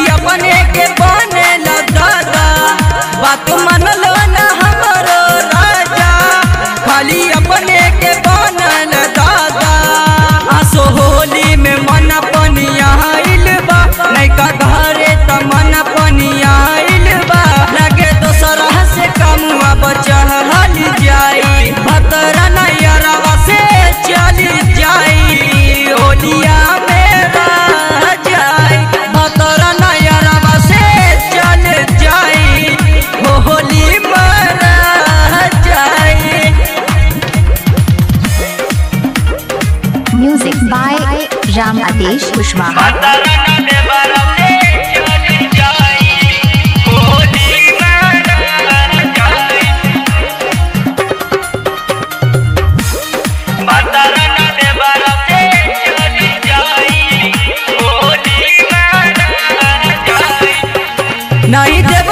अपने के बने दादा बात मानलो ना हमरो राजा खाली अपने के बनल दादा आसो होली में मन पनिया आइल बा नैका घरे त मन पनिया आइल बा लगे दोसरा से कमुआ बचल जाई भतरा नैयरवा से चली जाई होलिया में रह जाई भतरा नैयरवा से चल जाई हो होली में रह जाई Music by Ram Adesh Kushwaha. नहीं देव